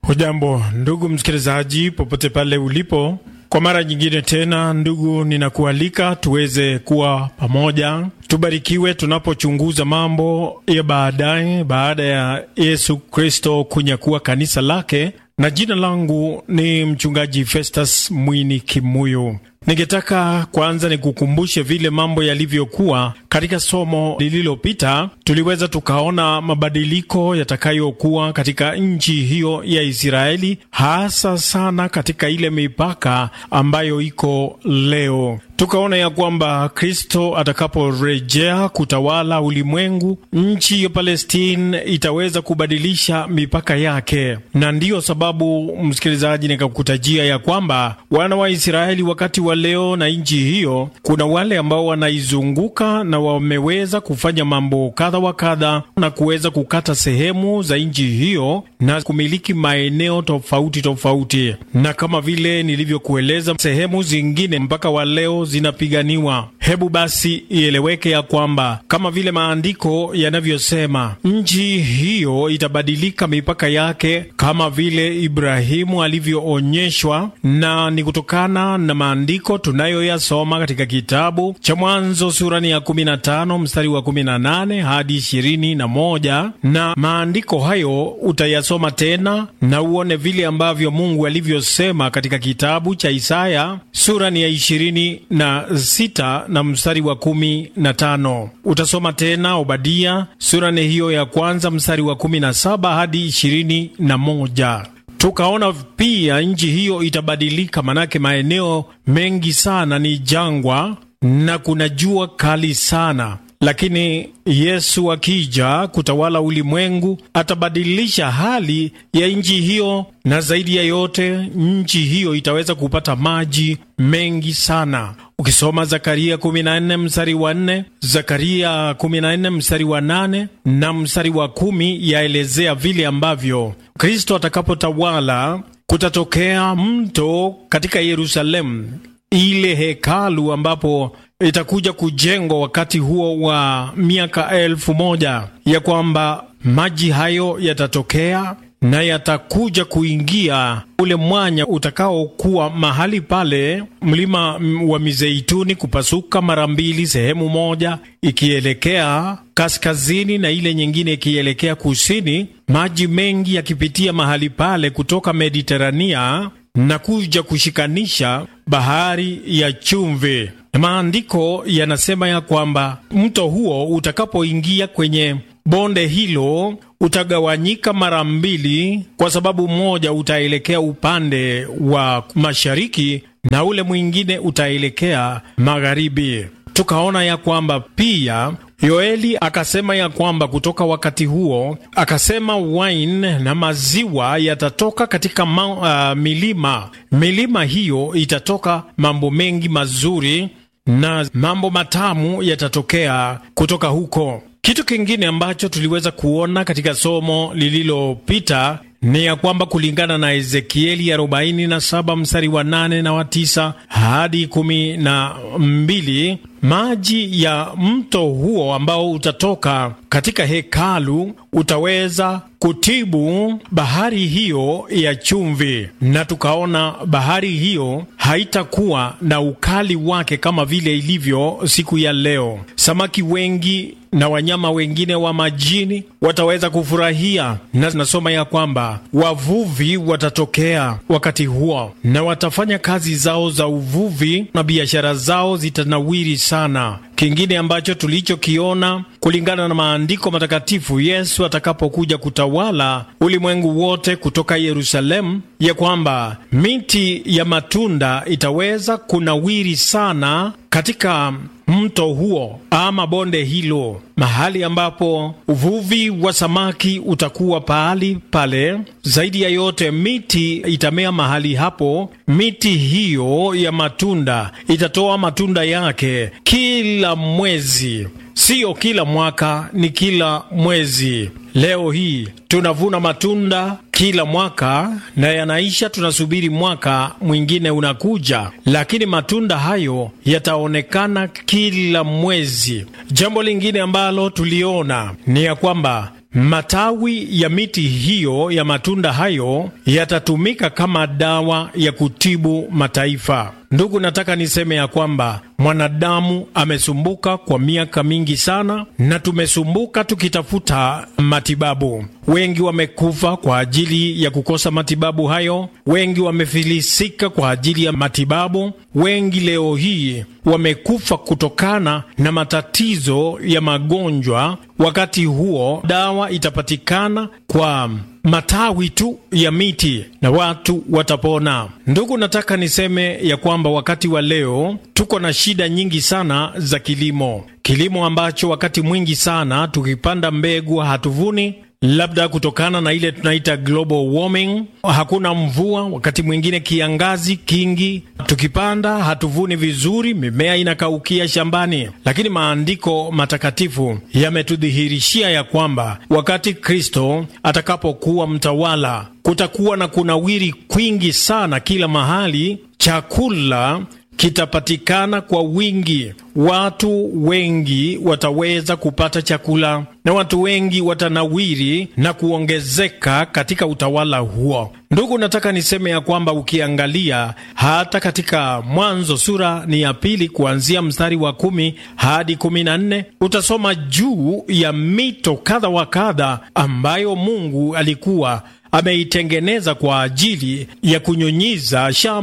Hujambo ndugu msikilizaji, popote pale ulipo, kwa mara nyingine tena, ndugu, ninakualika tuweze kuwa pamoja, tubarikiwe tunapochunguza mambo ya baadaye, baada ya Yesu Kristo kunyakua kanisa lake. Na jina langu ni mchungaji Festus Mwini Kimuyu. Ningetaka kwanza nikukumbushe vile mambo yalivyokuwa katika somo lililopita. Tuliweza tukaona mabadiliko yatakayokuwa katika nchi hiyo ya Israeli, hasa sana katika ile mipaka ambayo iko leo. Tukaona ya kwamba Kristo atakaporejea kutawala ulimwengu, nchi ya Palestine itaweza kubadilisha mipaka yake, na ndiyo sababu msikilizaji, nikakutajia ya kwamba wana wa Israeli wakati wa leo na nchi hiyo, kuna wale ambao wanaizunguka na wameweza kufanya mambo kadha wa kadha na kuweza kukata sehemu za nchi hiyo na kumiliki maeneo tofauti tofauti, na kama vile nilivyokueleza, sehemu zingine mpaka wa leo zinapiganiwa. Hebu basi ieleweke ya kwamba kama vile maandiko yanavyosema, nchi hiyo itabadilika mipaka yake kama vile Ibrahimu alivyoonyeshwa, na ni kutokana na maandiko tunayoyasoma katika kitabu cha Mwanzo surani ya 15 mstari wa 18 hadi 21, na maandiko hayo utayasoma tena na uone vile ambavyo Mungu alivyosema katika kitabu cha Isaya surani ya ishirini na sita na mstari wa kumi na tano. Utasoma tena Obadia surani hiyo ya kwanza mstari wa kumi na saba hadi ishirini na moja. Tukaona pia nchi hiyo itabadilika, manake maeneo mengi sana ni jangwa na kuna jua kali sana lakini Yesu akija kutawala ulimwengu atabadilisha hali ya nchi hiyo, na zaidi ya yote nchi hiyo itaweza kupata maji mengi sana. Ukisoma Zakaria 14 mstari wa 4, Zakaria 14 mstari wa 8 na mstari wa kumi yaelezea vile ambavyo Kristo atakapotawala kutatokea mto katika Yerusalemu, ile hekalu ambapo itakuja kujengwa wakati huo wa miaka elfu moja ya kwamba maji hayo yatatokea na yatakuja kuingia ule mwanya utakaokuwa mahali pale mlima wa Mizeituni kupasuka mara mbili, sehemu moja ikielekea kaskazini na ile nyingine ikielekea kusini, maji mengi yakipitia mahali pale kutoka Mediterania na kuja kushikanisha bahari ya chumvi. Maandiko yanasema ya kwamba mto huo utakapoingia kwenye bonde hilo utagawanyika mara mbili, kwa sababu mmoja utaelekea upande wa mashariki na ule mwingine utaelekea magharibi. Tukaona ya kwamba pia Yoeli akasema ya kwamba kutoka wakati huo akasema wine na maziwa yatatoka katika ma, uh, milima. Milima hiyo itatoka mambo mengi mazuri na mambo matamu yatatokea kutoka huko. Kitu kingine ambacho tuliweza kuona katika somo lililopita ni ya kwamba kulingana na Ezekieli 47 mstari wa 8 na wa 9 hadi 12, maji ya mto huo ambao utatoka katika hekalu utaweza kutibu bahari hiyo ya chumvi, na tukaona bahari hiyo haitakuwa na ukali wake kama vile ilivyo siku ya leo. Samaki wengi na wanyama wengine wa majini wataweza kufurahia, na nasoma ya kwamba wavuvi watatokea wakati huo na watafanya kazi zao za uvuvi na biashara zao zitanawiri sana. Kingine ambacho tulichokiona kulingana na maandiko matakatifu, Yesu atakapokuja kutawala ulimwengu wote kutoka Yerusalemu, ya kwamba miti ya matunda itaweza kunawiri sana katika mto huo ama bonde hilo, mahali ambapo uvuvi wa samaki utakuwa pahali pale. Zaidi ya yote, miti itamea mahali hapo. Miti hiyo ya matunda itatoa matunda yake kila mwezi, siyo kila mwaka, ni kila mwezi. Leo hii tunavuna matunda kila mwaka na yanaisha, tunasubiri mwaka mwingine unakuja, lakini matunda hayo yataonekana kila mwezi. Jambo lingine ambalo tuliona ni ya kwamba matawi ya miti hiyo ya matunda hayo yatatumika kama dawa ya kutibu mataifa. Ndugu, nataka niseme ya kwamba mwanadamu amesumbuka kwa miaka mingi sana, na tumesumbuka tukitafuta matibabu. Wengi wamekufa kwa ajili ya kukosa matibabu hayo, wengi wamefilisika kwa ajili ya matibabu, wengi leo hii wamekufa kutokana na matatizo ya magonjwa. Wakati huo dawa itapatikana kwa matawi tu ya miti na watu watapona. Ndugu, nataka niseme ya kwamba wakati wa leo tuko na shida nyingi sana za kilimo, kilimo ambacho wakati mwingi sana tukipanda mbegu hatuvuni labda kutokana na ile tunaita global warming. Hakuna mvua, wakati mwingine kiangazi kingi, tukipanda hatuvuni vizuri, mimea inakaukia shambani. Lakini maandiko matakatifu yametudhihirishia ya kwamba wakati Kristo atakapokuwa mtawala, kutakuwa na kunawiri kwingi sana kila mahali, chakula kitapatikana kwa wingi, watu wengi wataweza kupata chakula na watu wengi watanawiri na kuongezeka katika utawala huo. Ndugu, nataka niseme ya kwamba ukiangalia hata katika Mwanzo sura ni ya pili kuanzia mstari wa kumi hadi kumi na nne utasoma juu ya mito kadha wa kadha ambayo Mungu alikuwa ameitengeneza kwa ajili ya kunyunyiza shamba